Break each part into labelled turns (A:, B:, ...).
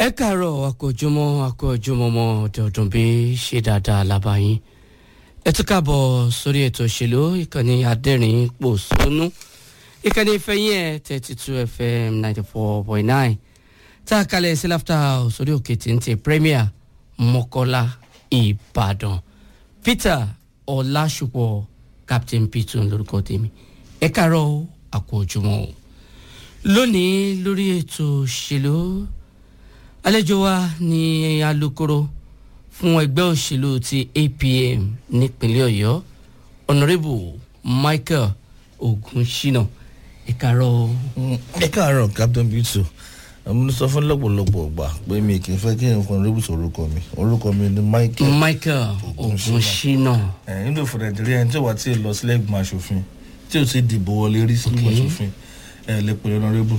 A: ẹ káàárọ̀ àkójúmọ́ àkójúmọ́mọ́ ọ̀dọ̀ọ̀dún bí ṣe dáadáa lábàáyín ẹ tún káàbọ̀ sórí ètò òṣèlú ìkànnì adẹ́rìn pòṣónú ìkànnì ìfẹ́yìn ẹ̀ thirty two fm ninety four point nine tá a kalẹ̀ sí láfta sórí òkè téńté premier mọ́kọ́lá ìbàdàn peter ọlásùpọ̀ captain peter lórúkọ tèmi ẹ káàárọ̀ àkójúmọ́ lónìí lórí ètò òṣèlú àlejò wa ní alukoro fún ẹgbẹ́ òṣèlú ti apm nípínlẹ̀ ọ̀yọ́ honourable michael ogunṣina ìkàrọ̀
B: ẹ káàárọ̀ captain bitu mo sọ fún lọ́pọ̀lọpọ̀ ọgbà pé mi kì í fẹ́ kí n fún rébùsù orúkọ mi orúkọ mi ni michael
A: michael ogunṣina
B: ẹ̀ nílò fún nàìjíríà ẹni tí ò wá tí ì lọ sílẹ̀ ìgbìmọ̀ asòfin tí ò ti dìbò wọlé rí sílẹ̀ ìgbìmọ̀ asòfin ẹ̀ lè pè honourable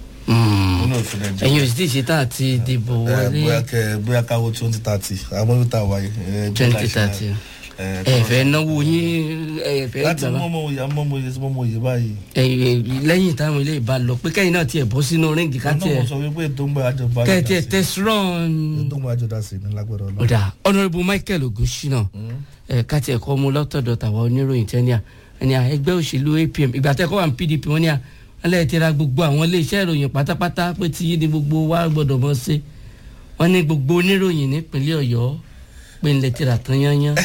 B: nílò fún nàìjíríà
A: ẹ̀yin ò sì tí ì ṣe tá àti dìbò
B: ẹ
A: wọlé
B: bóyá kẹ bóyá káwọ twenty thirty àwọn ibi tá a wáyé ẹ bí
A: twenty
B: láṣẹ-
A: thirty
B: ẹ,
A: ẹ fẹ́ náwó yín ẹ fẹ́
B: láti
A: gbà
B: mọ́mọ́ òye mọ́mọ́ òye sí mọ́mọ́ òye báyìí.
A: ẹ̀yìn lẹ́yìn táwọn ilé ìbá lọ pé kẹ́yìn náà tiẹ̀ bọ́ sínú ríǹgì ká
B: ọ̀nà
A: tiẹ̀
B: mo sọ wípé ètò ń gbà àjọba
A: kẹ́ ẹ tiẹ̀ tẹ̀sírọ̀n.
B: ètò ń gbà àjọba sí ní lágbára ọlọ́run.
A: ọ̀dà honourable michael ogunṣina ẹ̀ ká tiẹ̀ kọ́ mu lọ́tọ̀dọ̀ tàwa oníròyìn tẹ́nià ẹni à ẹgbẹ́ òṣèlú apm ìgbà tẹ́ kọ́ wà ní pdp wọ́n ní à ẹlẹ́yìn ti ra gbogbo àwọn iléeṣẹ́ ìròyìn pátápátá pé tí yí ni gbogbo wa gbọ́dọ̀ mọ̀ sí wọ́n ní gbogbo oníròyìn nípínlẹ̀ ọ̀yọ́ pé ń lẹ ti rà tán yányán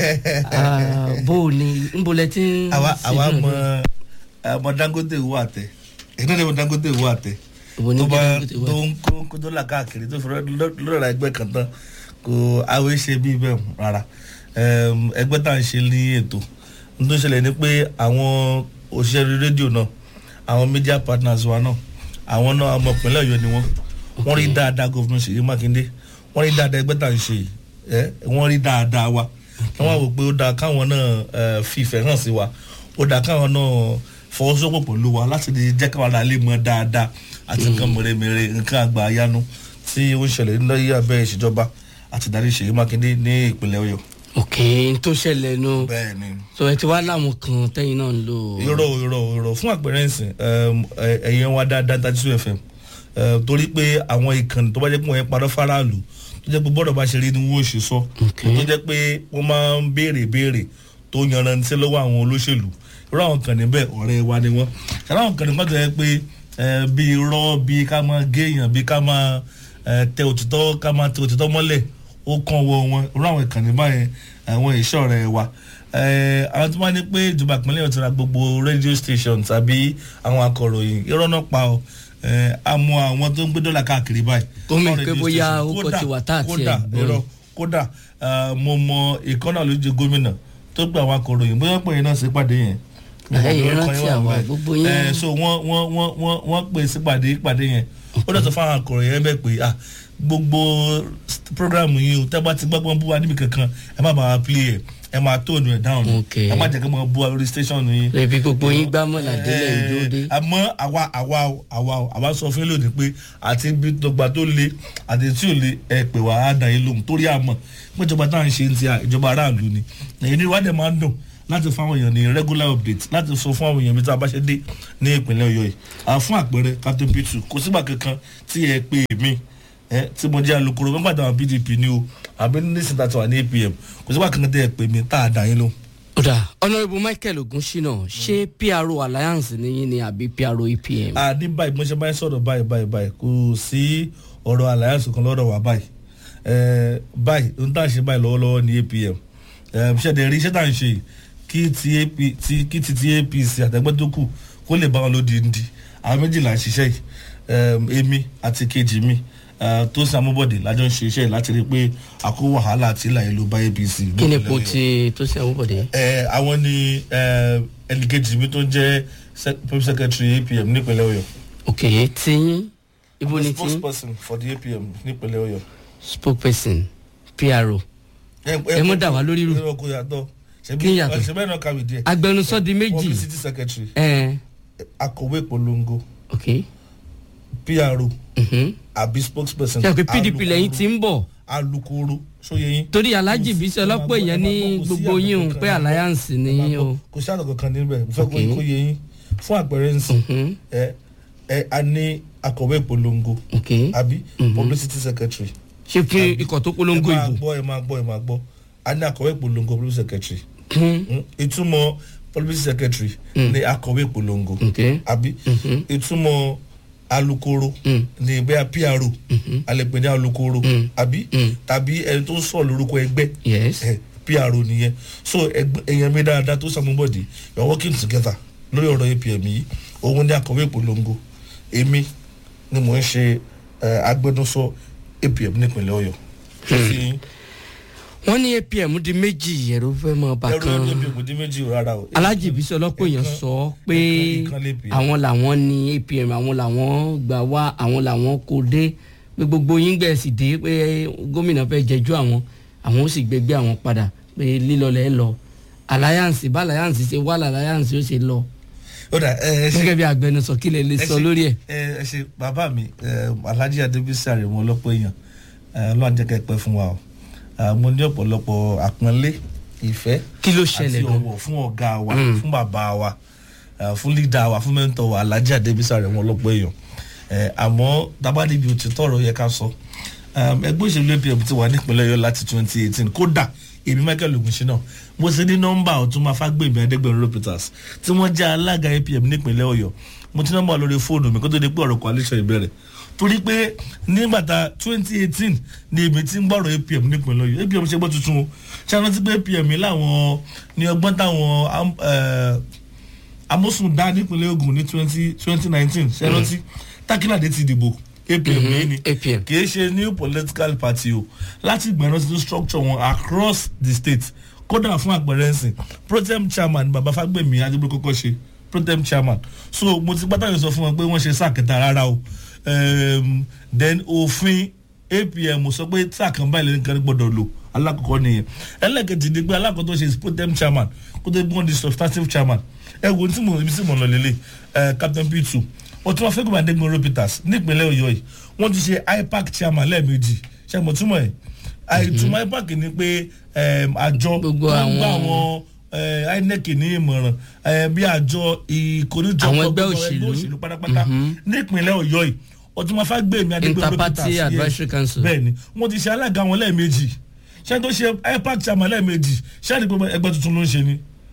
A: Ah, bó o ní ń bo lẹ ti ń
B: àwa
A: ṣe
B: àwa
A: náà
B: mọ
A: ní-
B: ọmọ dangote wo àtẹ èyí náà ni mo dangote wo àtẹ
A: Èwo ní
B: tó bá
A: Dangote wo
B: tó ń kó kó tó là káàkiri tó fi lọ́ra ẹgbẹ́ kan tán kò àwọn ṣe bí bẹ́ẹ̀ rárá Ẹm, ẹgbẹ́ tá à ń ṣe ní ètò n tó ń ṣẹlẹ̀ ni pé àwọn òṣìṣẹ́ rédíò náà àwọn media partners wa náà àwọn náà ọmọ ìpínlẹ̀ ọ̀yọ́ ni wọ́n wọ́n rí dáadáa gómìnà ṣèyí mákindé wọ́n rí dáadáa ẹgbẹ́ tá à ń ṣe yìí ẹ wọ́n rí dáadáa wa wọ́n wá wò pé ó dáa káwọn náà ẹ, fi ìfẹ́ hàn sí wa ó dáa káwọn náà fọwọ́sowọ́pọ̀ pẹ̀lú wa láti lè jẹ́ káwọn náà lè mọ dáadáa àti nǹkan mèremère nǹkan àgbà àyánu tí ó ń ṣẹlẹ̀ lórí abẹ́ ìṣèjọba àti ìdarí ṣèyí mákindé ní ìpínlẹ̀ ọ̀yọ́.
A: ok n tó ṣẹlẹ̀ nu
B: bẹ́ẹ̀ ni
A: sọ ẹ ti wá láwọn kan tẹ́yìn náà ń lò.
B: irọ́ irọ́ irọ́ fún àpẹẹrẹ ìsìn ẹ̀yẹn wa dáadáa thirty two fm eh, torí pé àwọn ìkànnì tó bá jẹ́ pé wọ́n yẹn parọ́ faraàlú tó jẹ́ pé bọ́dọ̀ bá ṣe rí ni wọ́n ò ṣe sọ
A: Ok.
B: tó jẹ́ pé wọ́n máa ń béèrè béèrè tó yanrantí lọ́wọ́ àwọn olóṣèlú irú àwọn kan níbẹ̀ ọ̀rẹ́ wa ni wọ́n ṣàlọ́ àwọn kan níbẹ̀ tó yẹ pé eh, bí irọ́ bí ká máa géèyàn bí ká máa eh, tẹ òtítọ́ ká máa tẹ òtítọ́ mọ́lẹ̀ ó kàn wọ wọn irú àwọn ìkànnì báyẹn àwọn ìṣọ́ rẹ̀ wa Eh, àwọn tó máa ní pé ìjọba ìpínlẹ̀ ọ̀tún ra gbogbo radio station tàbí àwọn akọ̀ròyìn irọ́ náà pa ọ́ Eh, àmọ́ àwọn tó ń gbé dọ́là káàkiri báyìí.
A: Ó mì
B: Fún
A: pé
B: radio
A: bóyá
B: station.
A: ó kọ́
B: Kódà-
A: ti wà tá àti
B: kódà
A: ẹ̀ gbọ́.
B: irọ́ kódà eh, mo mọ ìkọ́nà lójú gómìnà tó gba àwọn akọ̀ròyìn bóyá pé iná sí pàdé yẹn.
A: Ẹ̀yin rántí àwa, gbogbo yín.
B: Eh, so wọ́n wọ́n wọ́n wọ́n wọ́n pè sípàdé ìpàdé yẹn ó dẹ̀ sọ fún àwọn akọ̀ròyìn yẹn bẹ́ẹ̀ pé ah gbogbo st- programu yìí o tẹ́ bá ti gbọ́gbọ́n bú wa níbi kankan ẹ má bàa play ẹ̀ ẹ máa tóònù ẹ̀ dáhùn
A: Ok.
B: ẹ má jẹ́ kí wọ́n bú wa lórí station yìí
A: ẹbí gbogbo yín gbá mọ́lá délẹ̀ ìdóde.
B: àmọ́ àwa àwa o, àwa o, àwa sọ fún yín lónìí pé àti ibi tọgbà tó le àti tí ò le ẹ pè wá á dàn yín lóhùn torí àmọ́ pé ìjọba tá à ń ṣe ti à ìjọba aráàlú ni èyí ni ìwádìí máa ń dùn láti fún àwọn èèyàn ní regular update láti sọ fún àwọn èèyàn bí tá a bá ṣe dé ní ìpínlẹ̀ ọ̀yọ́ yìí à fún àpẹẹrẹ captain pitu kò sígbà kankan tí ẹ pè mí ẹ tí mo jẹ́ alukoro nígbà táwọn pdp ni o àbí nísìnyí tá a ti wà ní apm kò sígbà kankan tí ẹ pè mí tá a dàn yín lóhùn.
A: ọ̀dà honourable michael ogunṣina ṣé pro alliance ni yín ni àbí pro apm.
B: a ní báyìí mo ṣe báyìí sọ̀rọ̀ báyìí báyìí báyìí kò sí ọ̀rọ̀ alliance kan lọ́dọ̀ wa báyìí Eh, báyìí ohun tá à ń ṣe báyìí lọ́wọ́lọ́wọ́ ní apm ṣẹ̀dẹ̀ rí iṣẹ́ tá à ń ṣe yìí, kí ti AP ti- kí ti ti apc àtẹgbẹ́ tó kù kó lè bá wọn lóde ndí àwọn méjìlá ń ṣiṣẹ́ yìí Em, èmi àti kejì mi eh, tó sàmúbọ̀dé lájọ ń ṣe iṣẹ́ yìí láti rí i pé àkó wàhálà àti ìlà ìlú bá apc.
A: kí ni ipò tí tó ṣe àwọn bọ̀dé.
B: Eh, àwọn ni eh, ẹnìkejì mi tó jẹ́ sec- public secretary apm nípínlẹ̀ ọ̀yọ́
A: ok tíyín ibo ni tíyín
B: spokesperson for the apm nípínlẹ̀ ọ̀yọ́.
A: spokesperson pro Ẹ mọ́ dà wá lórí rú.
B: irọ́ kò yàtọ̀
A: Kí ni yàtọ̀?
B: ṣe bẹ́ẹ̀ náà kàwé díẹ̀.
A: agbẹnusọ di méjì
B: publicity secretary
A: ẹ
B: akọ̀wé ìpolongo
A: ok
B: pro
A: mhm.
B: àbí spokesperson.
A: ṣe pé pdp
B: alukoro-
A: lẹ́yìn tí ń bọ̀
B: alukoro sóye yín.
A: torí alhaji bisi ọlọ́pọ̀ èèyàn ní gbogbo yín o pé alliance ni yín o.
B: kò sí àtọ̀ kankan níbẹ̀ mo fẹ́ kó
A: Ok.
B: kó yé yín fún àpẹẹrẹ nsìn
A: Mhm.
B: ẹ ẹ a ní akọ̀wé ìpolongo
A: ok
B: àbí publicity secretary
A: ṣé fún ikọ̀ tó polongo
B: ẹ máa
A: ìbò
B: gbọ́ ẹ máa gbọ́ ẹ máa gbọ́ a ní akọ̀wé ìpolongo publicity secretary
A: Hmm,
B: Mm, ìtumọ̀ publicity secretary ní akọ̀wé ìpolongo
A: ok
B: àbí ìtumọ̀ alukoro ní bẹ́ẹ̀ pro alẹ́pẹ̀ ní alukoro àbí tàbí ẹni tó ń sọ lórúkọ ẹgbẹ́
A: yes
B: ẹ pro nìyẹn so ẹgbẹ́- èèyàn mi dáadáa tó sàmúbọ̀dì you are working together lórí ọ̀rọ̀ apm yìí òun ní akọ̀wé ìpolongo èmi ni mò ń ṣe ẹ, agbẹnusọ apm nípìnlẹ̀ ọ̀yọ́ ṣé fi yín
A: wọ́n ní apm di méjì ẹ̀rọ fẹ́ mọ
B: ẹrú
A: bàkan
B: apm dín méjì ò rárá o
A: alájì bísí ọlọ́pọ̀ èèyàn
B: Ẹ̀kan-
A: sọ pé
B: ẹ̀kan- ìkan lè pè é.
A: àwọn làwọn ní apm àwọn làwọn gbà wá àwọn làwọn kò dé pé gbogbo yín gbẹ̀sì dé pé gómìnà fẹ́ jẹjú àwọn àwọn ó sì gbẹgbẹ́ àwọn padà pé lílọlẹ̀ lọ alliance bá alliance ṣe wà alliance ó ṣe lọ
B: ó dà ẹ ẹ ṣe
A: gẹ́gẹ́ bí agbẹnusọ kí lè lè
B: ẹ
A: sọ
B: ṣe-
A: lórí ẹ̀.
B: ẹ ẹ ṣe bàbá mi ẹ, alhaji adébísí àrèmọ ọlọpọ èèyàn ẹ, ọlọ́run jẹ́ kẹ́ ẹ pẹ́ fún wa o ẹ, mo ní ọ̀pọ̀lọpọ̀ àpọ́nlé ìfẹ́
A: kí ló
B: àti
A: ṣẹlẹ̀ gan.
B: ọ̀wọ̀ fún ọ̀gá wa fún bàbá wa ẹ, fún lídà wa fún mẹ́ńtọ̀ wa alhaji adébísí àrèmọ ọlọpọ èèyàn ẹ, àmọ́ tábàdìbì òtítọ́ ọ̀rọ̀ yẹ ká sọ Um, ẹgbẹ́ òṣèlú apm ti wà nípìnlẹ̀ ọ̀yọ́ láti twenty eighteen kódà èmi michael ogunṣínà mo ti ní nọ́mbà ọ̀tún máa fágbèmí adégbèrin ropitas tí wọ́n jẹ́ alága apm nípìnlẹ̀ ọ̀yọ́ mo ti nọ́mbà lórí fóònù mi kó tó di pé ọ̀rọ̀ coalition ìbẹ̀rẹ̀ torí pé nígbàtà twenty eighteen ni èmi ti ń gbọ́rọ̀ apm nípìnlẹ̀ ọ̀yọ́ apm ṣe gbọ́ tuntun o ṣé àwọn ti pé apm láwọn ní ọgbọ́n táwọn am- eh, amósùn dá nípìnlẹ̀ ogun ní twenty twenty nineteen ṣé rántí tákìládé ti dìbò apm yìí ni
A: apm
B: kì í ṣe new political party o láti ìgbàna sí structure wọn across the state kódà fún àpẹẹrẹ ẹsìn protem chairman baba fagbemi adigun kọkọ ṣe protem chairman so mo ti pátá yìí sọ fún wọn pé wọ́n ṣe sáà kẹta rárá o um, then òfin apm sọ pé sáà kan báyìí lẹ́nu kan gbọ́dọ̀ lò alákọ̀ọ́kọ́ nìyẹn ẹlẹ́kẹ̀jì ni pé alákọ̀ọ́ tó ṣe protem chairman kó tó gbọ́n di substantive chairman ẹ wo tí mo ibi tí mo lọ lélẹ̀ ẹ captain p two wọ́n tún wọ́n fẹ́ gbọ́n adégbọn ropitas nípínlẹ̀ ọ̀yọ́ yìí wọ́n ti ṣe ipac chairman lẹ́ẹ̀mejì ṣe mo túmọ̀ ẹ̀ àìtúmọ̀ ipac ni pé em, àjọ tó ń
A: Gbogbo
B: gbà
A: àwọn-
B: àwọn eh, inec ní ìmọ̀ràn eh, bí àjọ ìkórìjọ
A: Àwọn ẹgbẹ́
B: gbogbo
A: òṣèlú.
B: òṣèlú pátápátá nípínlẹ̀ ọ̀yọ́ yìí wọ́n tún wọ́n fẹ́ gbé mi adégbọn ropitas
A: Interparty
B: yes.
A: Advisory Council.
B: bẹ́ẹ̀ ni wọ́n ti ṣe alága wọn lẹ́ẹ̀mejì ṣé tó ṣe ipac chairman lẹ́ẹ̀mejì ṣé àdìpọ̀ ẹgbẹ́ tuntun ló ń ṣe ni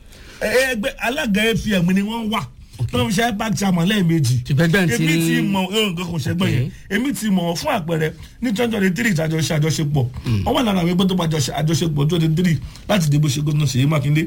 B: Ẹ- ẹgbẹ́ alága apm ni wọ́n wà tó ń ṣe ipac chairman lẹ́ẹ̀mejì
A: Tìbẹ́gbẹ́ ti-
B: èmi ti mọ ohun nǹkan kò ṣẹgbẹ́ yẹn èmi ti mọ̀ fún àpẹẹrẹ ní twenty twenty three ìtajọ ṣe àjọṣepọ̀ wọ́n wà lára àwọn ẹgbẹ́ tó bá jọ ṣe àjọṣepọ̀ twenty three láti dìbò ṣe gómìnà ṣèyí mákindé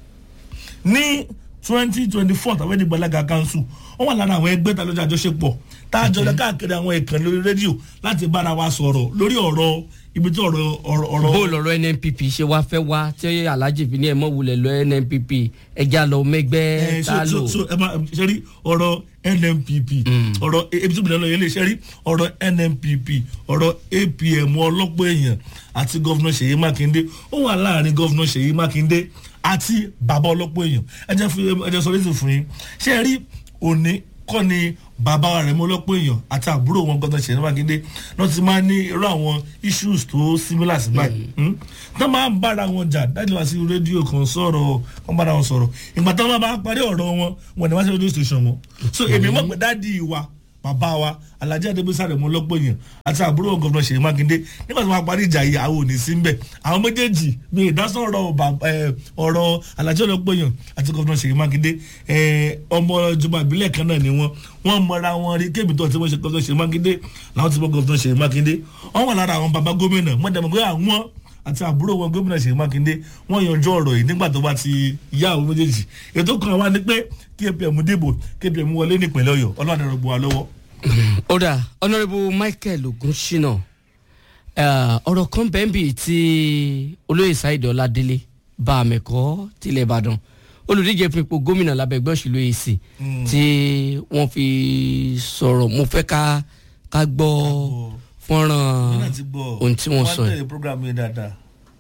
B: ní twenty twenty four tàwọn èdè gbalaga council wọ́n wà lára àwọn ẹgbẹ́ tá lọ́jọ́ àjọṣepọ̀ tá a jọ lọ káàkiri àwọn ìkànnì lórí rédíò láti bára wa sọ̀rọ̀ lórí ọ̀rọ̀ ibi tí ọ̀rọ̀ ọ̀rọ̀ ọ̀rọ̀
A: bó lọ̀rọ̀ nnpp ṣe wá fẹ́ wá tí alhaji fi ní ẹ̀ mọ́ wulẹ̀ lọ nnpp ẹja lọ mẹ́gbẹ́
B: Eh,
A: tá a
B: so
A: lò.
B: so so ẹ máa ṣe rí ọ̀rọ̀ nnpp ọ̀rọ̀ ebi tí mo lè lọ yẹn lè ṣe rí ọ̀rọ̀ nnpp ọ̀rọ̀ apm ọlọ́pọ̀ èèyàn àti gọ́vnà ṣèyí mákindé ó wà láàrin gọ́vnà ṣèyí mákindé àti bàbá ọlọ́pọ̀ èèyàn ẹ jẹ́ fún ẹ jẹ́ sọ létí fún yín ṣé ẹ rí òní kọ́ ni bàbá rẹ̀ mọ́ ọlọ́pọ̀ èèyàn àti àbúrò wọn gọ́vnà ṣèyí mákindé náà ti máa ní irú àwọn issues tó similar sí báyìí Hmm? tó máa ń bára wọn jà dájú wá sí rédíò kan sọ̀rọ̀ wọn bára wọn sọ̀rọ̀ ìgbà tó wọn bá parí ọ̀rọ̀ wọn wọn ni wọ́n ṣe rédíò station wọn so èmi mọ̀ pé dáàdi wa bàbá wa alhaji adébísàrè mọ lọ́pọ̀ yẹn àti àbúrò gọ́vnà ṣèyí mákindé nígbà tí wọ́n parí ìjà yìí àwọn ò ní sí mbẹ̀ àwọn méjèèjì bí ìdásọ̀rọ̀ bàbá- ẹ, ọ̀rọ̀ alhaji ọlọ́pọ̀ yẹn àti gọ́vnà ṣèyí mákindé ẹ, ọmọ ìjọba ìbílẹ̀ kan náà ni wọ́n wọ́n mọra wọn rí kébì tó ti wọ́n ṣe gọ́vnà ṣèyí mákindé làwọn ti bọ́ gọ́vnà ṣèyí mákindé wọ́n wà lára àwọn bàbá gómìnà mọ́tàmọ́ pé àwọn àti àbúrò wọn gómìnà ṣèyí mákindé wọn yanjú ọ̀rọ̀ yìí nígbà tó bá ti yá àwọn méjèèjì ètò kan wá ní pé kí apm dìbò kí apm wọlé nípìnlẹ̀ ọ̀yọ́ ọlọ́run ẹ̀rọ gbọ́ wa lọ́wọ́.
A: ó dà honourable michael ogunṣina eh, ọ̀rọ̀ kan bẹ́ẹ̀nbì tí olóyè saheed ọládélé bá àmẹ́kọ́ tilẹ̀ ìbàdàn olùdíje fún ipò gómìnà lábẹ́ ẹgbẹ́ òṣèlú ac tí wọ́n fi sọ̀rọ̀ mo fẹ́ ká ká gbọ́ fọ́nrán
B: Nínú ti gbọ́
A: ohun tí wọ́n sọ
B: wọ́n
A: yìí.
B: tẹ̀lé program yẹn dáadáa.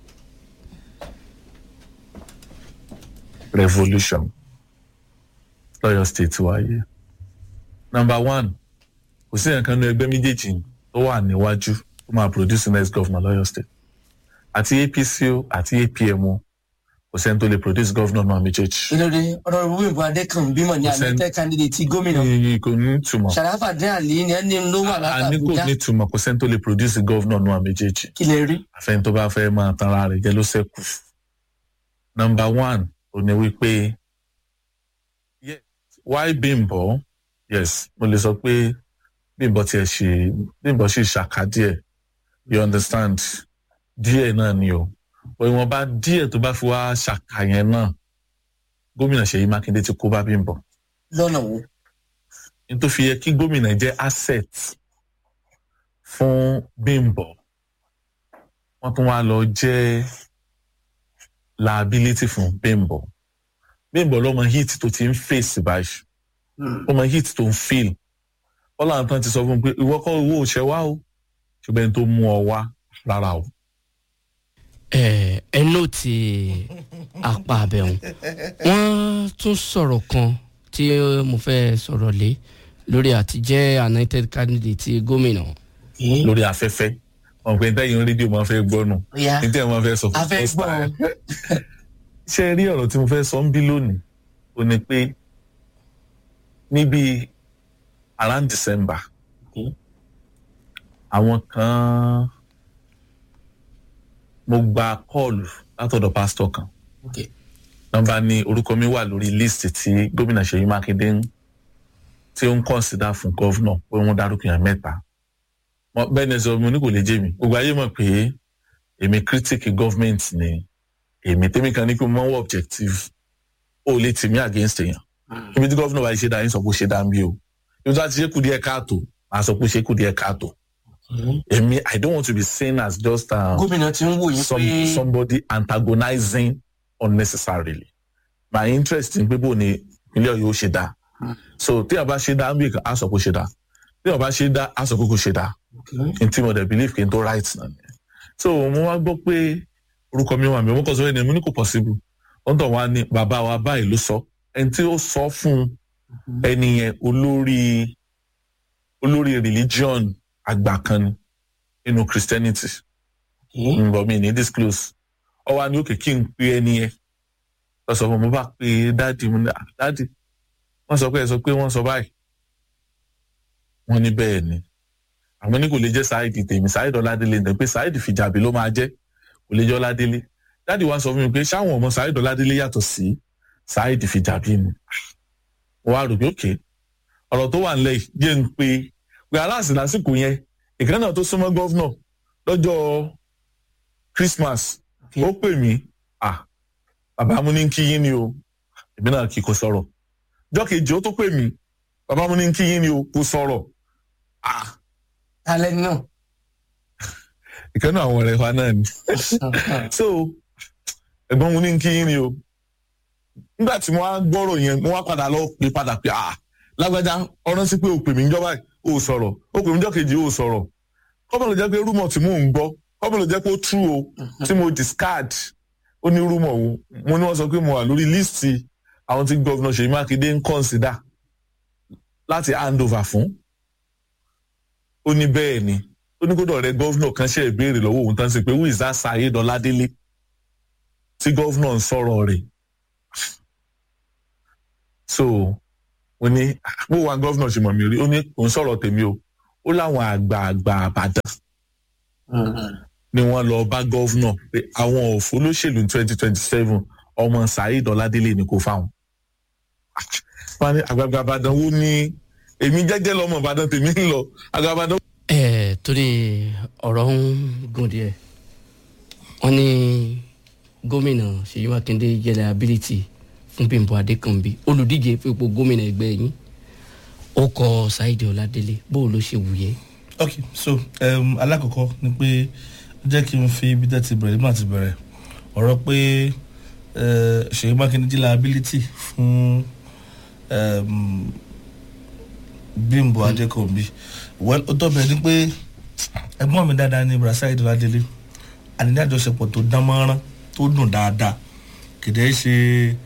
C: revolution lọ́yọ̀ state wáyé. number one kò sí nǹkan ní ẹgbẹ́ méjèèjì tó wà níwájú tó máa produce next governor lọ́yọ̀ state àti apc o àti apm o kò sẹ́ni tó lè produce governor náà méjèèjì.
D: ìlọrin ọ̀rọ̀ wíwèbó adékànbí mọ̀ ní
C: Kò sẹ́ni-
D: àmẹ́tẹ́ candidate ti gómìnà
C: Iye kò ní ìtumọ̀
D: sàràfà dín àlè ni ẹni ló wà
C: a ní kò
D: látàbújá
C: ní ìtumọ̀ kò sẹ́ni tó lè produce governor náà méjèèjì.
D: kí lè rí.
C: àfẹn tó bá fẹ́ máa tanra rẹ̀ jẹ́ ló ṣẹ́kù. nọmba one ò ní wípé yes, why bimbo yes mo lè sọ pé bimbo tiẹ̀ ṣe bimbo ṣì ṣàkà díẹ̀ you understand díẹ̀ náà ni o ò ìwọ̀nba díẹ̀ tó bá fi wá ṣàkà yẹn náà gómìnà ṣèyí mákindé ti kó bá bimbo
D: lọ́nà wo.
C: n tó fi yẹ kí gómìnà jẹ́ asset fún bimbo wọ́n tún wá lọ jẹ́ liability fún bimbo bimbo lọ́mọ hit tó ti ń face báyìí ọmọ hit tó ń feel ọlọ́run tán ti sọ fún un pé ìwọ kọ́ owó òṣè wá o ṣùgbọ́n ẹni tó mú ọ wá rárá o.
A: ẹ ẹ nóòtì apá abẹ́hùn wọ́n tún sọ̀rọ̀ kan tí mo fẹ́ sọ̀rọ̀ lé lórí àtijẹ́ anointed candidate ti gómìnà
C: lórí afẹ́fẹ́ wọn pe ntẹ́yìn rédíò máa fẹ́ gbọ́ nù
D: ya
C: ntẹ́yìn máa fẹ́ sọ
D: a fẹ́ gbọ́ ọ.
C: ṣe rí ọ̀rọ̀ tí mo fẹ́ sọ ń bí lónìí ó ní pé níbi around december
D: Okay.
C: àwọn kan mo gba kọ́ọ̀lù látọ̀dọ̀ pásítọ̀ kan
D: Okay.
C: nọmba ni orúkọ mi wà lórí list tí gómìnà ṣèyí mákindé ń tí ó ń kọ́nsídà fún gọ́vnọ̀ pé wọ́n dárúkọ yẹn mẹ́ta Mo- bẹ́ẹ̀ ni sọ mo ní kò lè jẹ́ mi gbogbo ayé mọ̀ pé èmi critic government ni èmi tèmi kan ní pé mo máa ń wọ objective ó lè tì mí against èèyàn ibi tí gọ́vnọ̀ bá ṣe dá yín sọ pé ó ṣe dá ń bí o ibi tí wọ́n ti ṣe kù díẹ̀ káàtó màá sọ pé ó ṣe kù díẹ̀ káàtó èmi i don't want to be seen as just um,
D: gómìnà ti ń wò yín
C: some,
D: pé
C: somebody antagonizing unnecessarily my interest in pé bó ni ìpínlẹ̀ ọ̀yọ́ ṣe dá so tí a bá ṣe dá bí a sọ pé ó ṣe dá tí a bá ṣe dá a sọ pé kò ṣe dá n tí mo dẹ̀ believe kí n tó right náà ni so mo wá gbọ́ pé orúkọ mi wà mí mo kàn sọ ẹni mo ní kò possible wọ́n tàn wá ní bàbá wa báyìí ló sọ ẹni tí ó sọ fún ẹni yẹn olórí olórí religion àgbà kan ni nínú christianity nbọ mi ní disclose ọwọ ni òkè kí n pe ẹni yẹn lọ sọ fún mi mo bá pe dáàdì mo ní "Ah, dáàdì wọn sọ pé ẹ sọ pé wọn sọ báyìí wọn ní bẹ́ẹ̀ ni àwọn ní kò lè jẹ́ sáìdì tèmi sáìdì ọládélé ní pé sáìdì fìjàbí ló máa jẹ́ kò lè jẹ́ ọládélé dáàdì wa sọ fún mi pé ṣáwọn ọmọ sáìdì ọládélé yàtọ̀ sí sáìdì fìjàbí ni mo wá rò pé òkè ọ̀rọ̀ tó wà nílẹ̀ yìí jẹ́ ń pe pé aláàsì lásìkò yẹn ìkànnì náà tó súnmọ́ gọ́vnọ̀ lọ́jọ́ christmas
D: Okay.
C: ó pè mí ah bàbá mo ní kí yín ni o èmi náà kì í kò sọ̀rọ̀ jọ́ kejì ó tó pè mí bàbá mo ní kí yín ni o kò sọ̀rọ̀ ah
D: alẹ́ náà.
C: ìkànnì àwọn ọ̀rẹ́ wa náà ni so ẹ̀gbọ́n mo ní kí yín ni o nígbà tí mo wá gbọ́rọ̀ yẹn mo wá padà lọ pè padà pé ah lágbájá ọ̀rọ̀ sí pé o pè mí níjọba o sọ̀rọ̀ o pè mí jọ́ kejì o sọ̀rọ̀ kọ́bọ̀ ló jẹ́ pé rúmọ̀ tí mò ń gbọ́ kọ́bọ̀ ló jẹ́ pé ó true o tí mo discard ó ní rúmọ̀ o mo ní wọ́n sọ pé mo wà lórí líìsì àwọn tí gọ́vnà Ṣèyí Mákindé ń consider láti hand over fún ó ní bẹ́ẹ̀ ni ó ní kódà ọ̀rẹ́ gọ́vnà kan ṣe ìbéèrè lọ́wọ́ òun tán sí pé who is that Saheed Ọládélé tí gọ́vnà ń sọ̀rọ̀ rẹ̀ so ó ní bó wa gọ́vnà ṣe mọ̀ mí rí ó ní òun sọ̀rọ̀ tèmi o ó láwọn àgbààgbà àbàdàn ni wọ́n lọ bá gọ́vnà pé àwọn òfò olóṣèlú twenty twenty seven ọmọ Saheed Ọládélé ni kò fáwọn. wọ́n ní àgbààgbà àbàdàn wo ni èmi jẹ́jẹ́ lọ́mọ ìbàdàn tèmi ń lọ àgbààgbà àbàdàn
A: ẹ torí ọ̀rọ̀ ń gùn díẹ̀ wọ́n ní gómìnà Ṣèyí Mákindé jẹ́ liability fún Bímbọ́ Adékànbí olùdíje fún ipò gómìnà ẹgbẹ́ yín ó kọ Saheed Ọládélé bó ló ṣe wù yẹ.
B: ok so um, alákọ̀ọ́kọ́ ni pé jẹ́ kí n fi ibi tẹ́ ti bẹ̀rẹ̀ nígbà tí bẹ̀rẹ̀ ọ̀rọ̀ pé eh, Ṣèyí Mákindé jẹ́ liability fún um, Bímbọ́ Adékànbí well ó tọ́ bẹ̀rẹ̀ ni pé ẹ̀gbọ́n mi dáadáa ní Bùrọ̀dá Saheed Ọládélé àdínní àjọṣepọ̀ tó dán mọ́rán tó dùn dáadáa kìdẹ́ ṣe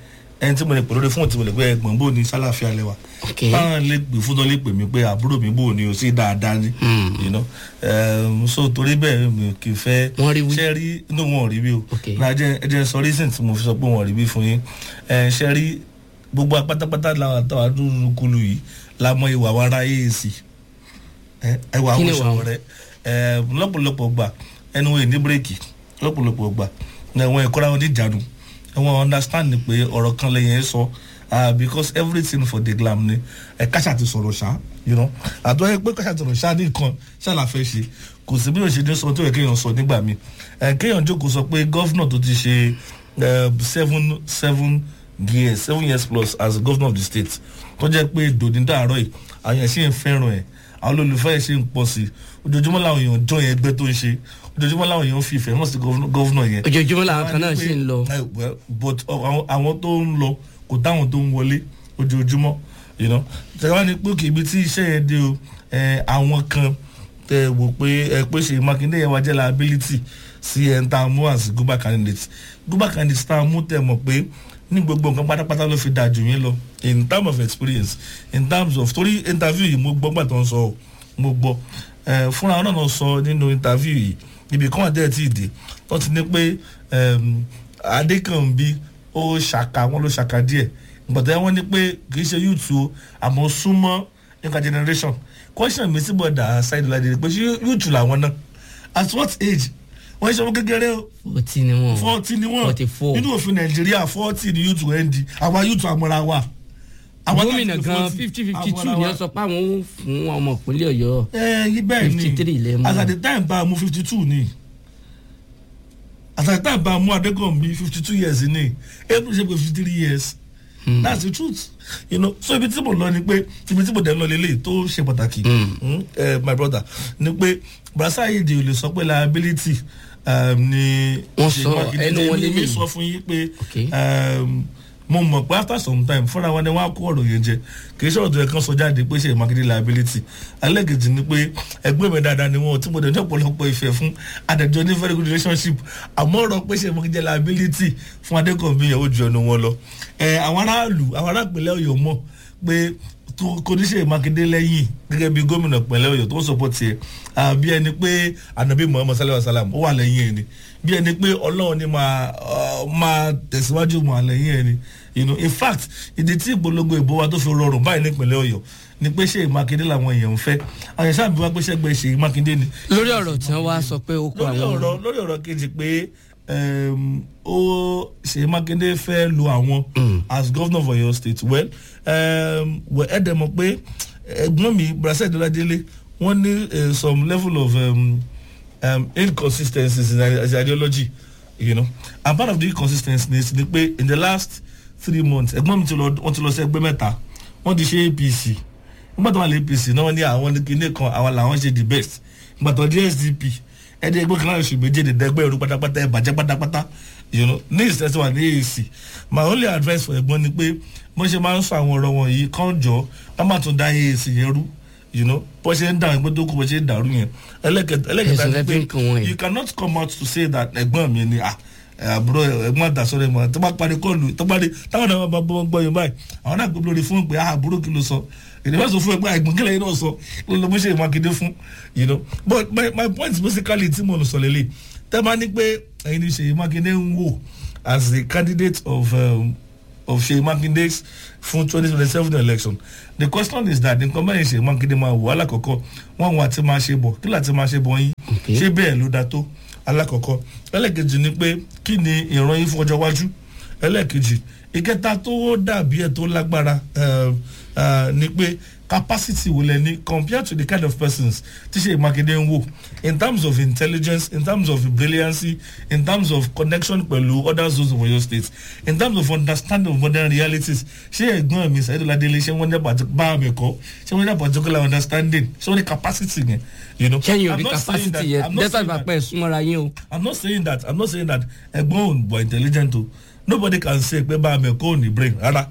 B: ẹni tí mo lè pè lórí fóònù tí mo lè pè ẹ̀gbọ́n bò ní sálàfíà lẹ́wà
A: ok
B: báwọn lè gbé fún tó lè pè mí pé àbúrò mi bò ní o sí dáadáa ni you know um, so torí bẹ́ẹ̀ mi ò kì í fẹ́
A: Wọ́n rí wí.
B: ṣe rí inú wọn ò rí bí o
A: Ok.
B: náà jẹ́ ẹ jẹ́ sọ reason tí mo fi sọ pé wọn ò rí bí fún yín ẹ ṣe rí gbogbo apátápátá làwọn àtàwọn àdúrú kulu yìí la mọ ìwà wa ara AAC ẹ ẹ wà
A: Kí ni
B: àwọn
A: ìwà wọn?
B: ìṣòro rẹ ẹ lọ́pọ̀lọpọ̀ gbà ẹnu wọn ní bírèkì lọ́pọ̀lọpọ̀ gbà ẹ̀wọ̀n ìkọ́ra wọn ní ìjánu ẹ̀wọ̀n understand ni pé ọ̀rọ̀ kan lẹ́yìn ẹ̀ sọ ah because everything for the glam ni ẹ káṣà ti sọ̀rọ̀ ṣá you know àtọ́ ẹ pé káṣà ti sọ̀rọ̀ ṣá ní nǹkan ṣáà fẹ́ ṣe kò sí bí yóò ṣe ní sọ tó yẹ kéèyàn sọ nígbà mi ẹ kéèyàn jókòó sọ pé gọ́fúnà tó ti ṣe eh, seven seven years seven years plus as governor of the state tó jẹ́ pé dòní dàárọ̀ yìí àwọn èèyàn ṣì ń fẹ́ràn ẹ̀ àwọn olólùfẹ́ ẹ̀ ṣì ń pọ̀ sí i ojoojúmọ́ làwọn èèyàn jọ yẹn ẹgbẹ́ tó ń ṣe ojoojúmọ́ làwọn èèyàn fi ìfẹ́ hàn sí gọ́fúnà yẹn
A: ojoojúmọ́ làwọn kan náà ṣì ń lọ
B: Eh, well, but àwọn- àwọn tó ń lọ kò táwọn tó ń wọlé ojoojúmọ́ you know tẹ̀wá ni pé òkè ibi tí iṣẹ́ yẹn dé o eh, àwọn kan tẹ wò pé ẹ pé ṣe mákindé yẹn wá jẹ́ liability sí ẹ̀ ń ta mú as guba candidate guba candidate tá a mú tẹ̀ mọ̀ pé ní gbogbo nǹkan pátápátá ló fi dáa jù yín lọ in terms of experience in terms of torí interview yìí mo gbọ́ gbà tó ń sọ ọ́ mo gbọ́ ẹ fúnra wọn náà sọ nínú interview yìí ibì kan àdé tí ì dé wọ́n ti ní pé em, adékànbí ó ṣàkà wọn ló ṣàkà díẹ̀ gbọ̀dọ̀ wọn ní pé kì í ṣe youth o àmọ́ súnmọ́ younger generation question mi sí bọ̀dà ṣáìdì ládé pé ṣé youth làwọn náà at what age wọ́n ṣe ọmọ kékeré o
A: forty ni wọn
B: forty ni wọ́n
A: forty four
B: nínú òfin nàìjíríà forty ni youth wẹ́n di àwa youth àmọ́ra wa. Àwa
A: gómìnà
B: láti
A: gan
B: 40,
A: fifty fifty two
B: àmọ́ra
A: ni
B: wa
A: wọ́n sọ pé àwọn ò fún ọmọ ìpínlẹ̀ ọ̀yọ́
B: ẹ yí bẹ́ẹ̀ ni
A: 53 lẹ mú.
B: as at the time bá a mú fifty two ni as at the time bá a mú adékọ̀nbí fifty two years ni april ṣe pé fifty three years that's the truth you know so ibi tí mo lọ ni pé ibi tí mo dẹ̀ ń lọ lélẹ̀ tó ṣe pàtàkì mm, eh, my brother ni pé brasa ayédè ò lè sọ pé liability um, ni
A: Wọ́n
B: Ṣèyí
A: sọ,
B: Mákindé.
A: ẹnu wọn
B: Èmi- èmi
A: lélẹ̀.
B: sọ fún yín pé
A: Okay.
B: um, mo mọ̀ pé after some time fúnra wọn ni wọ́n á kó ọ̀rọ̀ yẹn jẹ kì í ṣe ọ̀rọ̀ tó yẹ kán sọ jáde pé ṣe Mákindé liability alẹ́gẹ̀dì ni pé ẹgbẹ́ mi dáadáa ni wọn tí mo dẹ̀ ní ọ̀pọ̀lọpọ̀ ìfẹ́ fún adájọ́ ní very good relationship àmọ́ ọ̀rọ̀ pé ṣe Mákindé liability fún Adékànbí yẹn ó ju ẹnu wọn lọ ẹ àwọn aráàlú àwọn aráàpẹ̀lẹ̀ Ọ̀yọ́ mọ̀ pé tó- kò ní ṣe Mákindé lẹ́yìn gẹ́gẹ́ bí gómìnà pẹ̀lẹ́ Ọ̀yọ́ tó ń sọpọ̀ tiẹ̀ ah, bí ẹni pé anabi Muhammad sallallahu alayhi wa sallam ó wà lẹ́yìn ẹni bí ẹni pé Ọlọ́run ni máa ah, máa tẹ̀síwájú mọ́ àlẹ́yìn ẹni you know in fact ìdí tí ìpolongo ìbò wa tó fi rọrùn báyìí nípìnlẹ̀ Ọ̀yọ́ ni pé Ṣèyí Mákindé làwọn èèyàn ń fẹ́ àwọn èèyàn sábà bí wá pé ṣẹ́gbẹ́ Ṣèyí Mákindé ni
A: lórí ọ̀rọ̀ tí wọ́n wá sọ pé ó kọ
B: lórí
A: àwọn
B: ọ̀rọ̀ lórí ọ̀rọ̀ kejì pé um, ó Ṣèyí Mákindé fẹ́ lo àwọn as governor of Ọ̀yọ́ state well um, well ẹ̀ dẹ̀ mọ̀ pé ẹ̀gbọ́n mi Brasel Dọ́ládélé wọ́n ní uh, some level of um, um, inconsistencies in his ideology you know and part of the inconsistencies ni pé in the last three months ẹ̀gbọ́n mi ti lọ wọ́n ti lọ sí ẹgbẹ́ mẹ́ta wọ́n ti ṣe APC nígbà tó wà ní APC náà wọ́n ní àwọn ní kinní kan àwọn làwọn ṣe the best nígbà tó di SDP ẹni ẹgbẹ́ kan láti ṣù méjì ní dẹgbẹ́ ìrú pátápátá ẹ̀ bàjẹ́ pátápátá you know ní ìsẹ́sẹ́ wà ní AAC my only advice for ẹ̀gbọ́n ni pé bó ṣe máa ń sọ àwọn ọ̀rọ̀ wọ̀nyí kàn jọ ká má tún dá AAC yẹn rú you know bó ṣe ń dà ẹgbẹ́ tó kù bó ṣe ń dàrú yẹn ẹlẹ́kẹta ẹlẹ́kẹta
A: Ẹ̀sùn
B: ni
A: lẹ́fí ń kàn wọ́n
B: pé
A: yẹn.
B: you cannot come out to say that ẹ̀gbọ́n mi ni ah àbúrò ẹ̀gbọ́n àdàsọ́rẹ́ mọ́ tó bá parí kọ́ọ̀lù tó bá dé táwọn náà bá bọ́ gbọ́ yín báyìí àwọn náà gbé lórí fún pé ah àbúrò kí ló sọ ìdíbà sọ fún ẹgbẹ́ ẹ̀gbọ́n kílẹ̀ yín náà sọ ló ló mú ṣe Mákindé fún you know but my my point basically tí mo lọ sọ lélẹ̀ tẹ́ bá ní pé ẹ̀yin ní Ṣèyí Mákindé ń wò as the candidate of um, of Ṣèyí Mákindé fún twenty twenty seven election the question is that nǹkan báyìí Ṣèyí Mákindé máa wò alákọ̀ọ́kọ́ wọ́n wọ́n àti máa ṣe bọ̀ kí láti máa ṣe bọ̀ yín
A: Okay.
B: ṣé bẹ́ẹ̀ ló dáa tó alákọ̀ọ́kọ́ ẹlẹ́kejì ni pé kí ni ìran yín fún ọjọ́ iwájú ẹlẹ́kejì ìkẹta tó dàbí ẹ̀ tó lágbára eh, eh, ni pé capacity wo lẹ ní compared to the kind of persons tí Ṣèyí Mákindé ń wò in terms of intelligence in terms of brilliancy in terms of connection pẹ̀lú other zones of Oyo state in terms of understanding of modern realities ṣé ẹ̀gbọ́n mi Saheed Ọládélé ṣé wọ́n ní pàtó bá mi kọ́ ṣé wọ́n ní particular understanding ṣé wọ́n ní capacity yẹn you know.
A: kẹ́yìn
B: I'm
A: òbí
B: not saying
A: capacity
B: that-
A: yẹn
B: I'm not
A: dẹ́sà
B: saying
A: ìgbà
B: that-
A: pẹ́ súnmọ́ra yín o
B: I'm not saying that I'm not saying that ẹ̀gbọ́n òun bọ̀ intelligent o nobody can say pé bá a mẹ́kọ́ ò ní brain rárá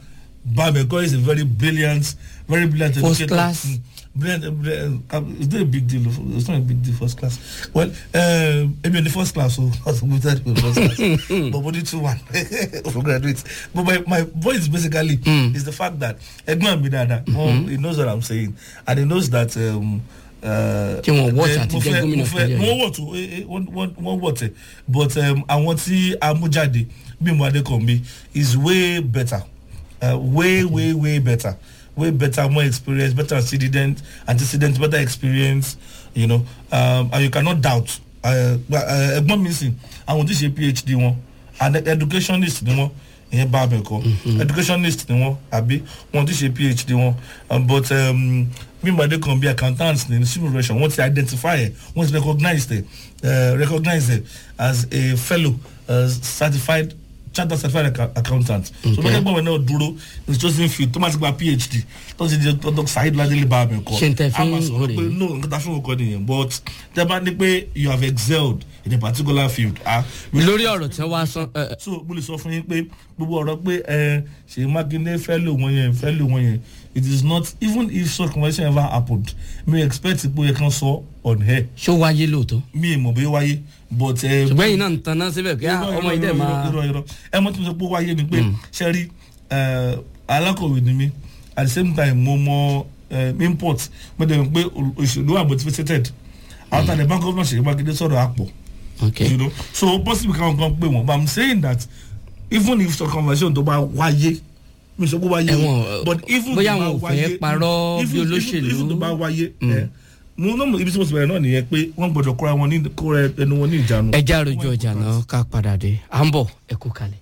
B: Babeko is a very brilliant, very brilliant
A: First
B: educator.
A: class.
B: Mm, Brilliant, brilliant. Um, it's not a big deal. It's not a big deal. First class. Well, uh, maybe in the first class, so I was promoted to first class. but only two one for graduates. But my, my point basically is the fact that Edmund Bidada, mm he knows what I'm saying, and he knows that. Um, uh,
A: Tí wọ́n watch
B: eh,
A: àti
B: mo
A: jẹ́
B: fẹ́-
A: gómìnà
B: mo fẹ́-
A: ìpínlẹ̀
B: wọ́n wọ̀ tó eh, eh, wọ́n- wọ́n wọ́n wọ̀ tẹ̀ but um, àwọn tí amújáde bímọ adékànbí is way better uh, way way way better way better more experience better antecedent antecedent better experience you know um, and you cannot doubt uh, uh, ẹgbọ́n mi sìn àwọn tí ṣe phd wọn and educationist ni wọn ìyẹn bá abẹ kọ educationist ni wọn àbí wọn ti ṣe phd wọn um, but um, mímọ̀dé kan bí accountant ní civil relation wọ́n ti identify ẹ̀ wọ́n ti recognize ẹ̀ uh, recognize ẹ̀ as a fellow uh, certified chartered certified acca- accountant so
A: Okay.
B: lọ́jọ́ gbọ́n náà dúró ní chosen field tó máa ti gba phd tó ti di dr saheed ladele bá abẹ kọ
A: Ṣé n tẹ́ fi
B: a máa
A: ń
B: sọ̀rọ̀
A: rè
B: pé
A: é?
B: no nǹkan tá a fi ń kọ́ nìyẹn but tẹ́ bá ní pé you have excelled in a particular field ah
A: lórí ọ̀rọ̀ tí wọ́n wá sọ ẹ, ẹ,
B: so mo lè sọ fún yín pé gbogbo ọ̀rọ̀ pé ẹ ṣe mákindé fẹ́ lò wọ́n yẹn fẹ́ lò wọ́n yẹn it is not even if such conversation ever happened me expect pé ó yẹ kán sọ on air
A: ṣó wáyé lóòótọ́
B: mi ì mọ̀ bí ó wáyé but. ẹ,
A: ṣùgbọ́n yìí náà ń taná síbẹ̀ kí
B: irọ́,
A: ọmọ
B: irọ́,
A: yìí dẹ̀
B: irọ́,
A: máa
B: irọ́, irọ́. ẹ mọ̀ tí mo sọ pé ó wáyé ni pé ṣe rí ẹ, alákọ̀wé ni mí at the same time mo mọ ẹ, import mo dẹ̀ mọ̀ pé òṣèlú wà motivated after the bank of north ṣèyí mákindé sọ̀rọ̀ àpọ̀
A: ok
B: you know so possible káwọn kan pé wọn but i'm saying that even if some conversation tó bá wáyé mi sọ pé wáyé
A: Ẹ̀wọ̀n,
B: but even
A: bóyá
B: tó bá
A: àwọn ò fẹ́
B: wáyé-
A: parọ́
B: even-
A: bí
B: even-
A: olóṣèlú.
B: even tó bá wáyé ẹ mo náà mo ibi tí mo sì bẹ̀rẹ̀ náà nìyẹn pé wọ́n gbọ́dọ̀ kóra wọn ní kóra ẹnu wọn ní ìjánu.
A: ẹja àròjọ ọjà náà ká padà dé à ń bọ̀ ẹ kú kalẹ̀.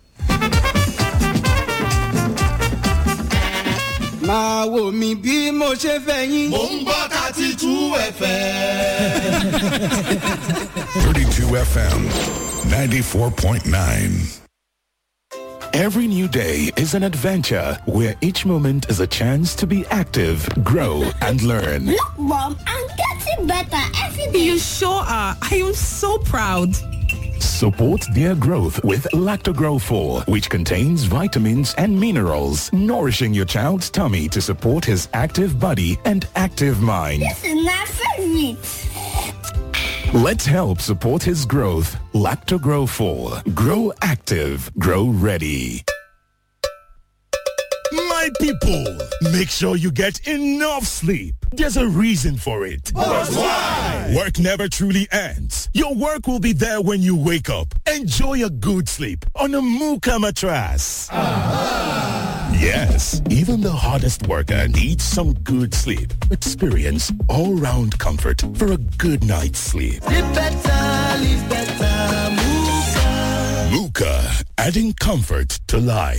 E: máa wò mí bí mo ṣe fẹ́ yín.
F: Mo ń gbọ́ thirty two ẹ̀fẹ̀.
G: 32 FM 94.9.
H: Every new day is an adventure where each moment is a chance to be active, grow, and learn.
I: Look, Mom, I'm getting better every day.
J: You sure are. I am so proud.
H: Support their growth with Lactogrow 4, which contains vitamins and minerals, nourishing your child's tummy to support his active body and active mind.
I: This is my favorite.
H: Let's help support his growth. Lactogrow 4. Grow active. Grow ready.
K: My people, make sure you get enough sleep. There's a reason for it.
F: why?
K: Work never truly ends. Your work will be there when you wake up. Enjoy a good sleep on a Muka mattress. Yes, even the hardest worker needs some good sleep. Experience all-round comfort for a good night's sleep.
E: live better live better move.
K: Muka, adding comfort to life.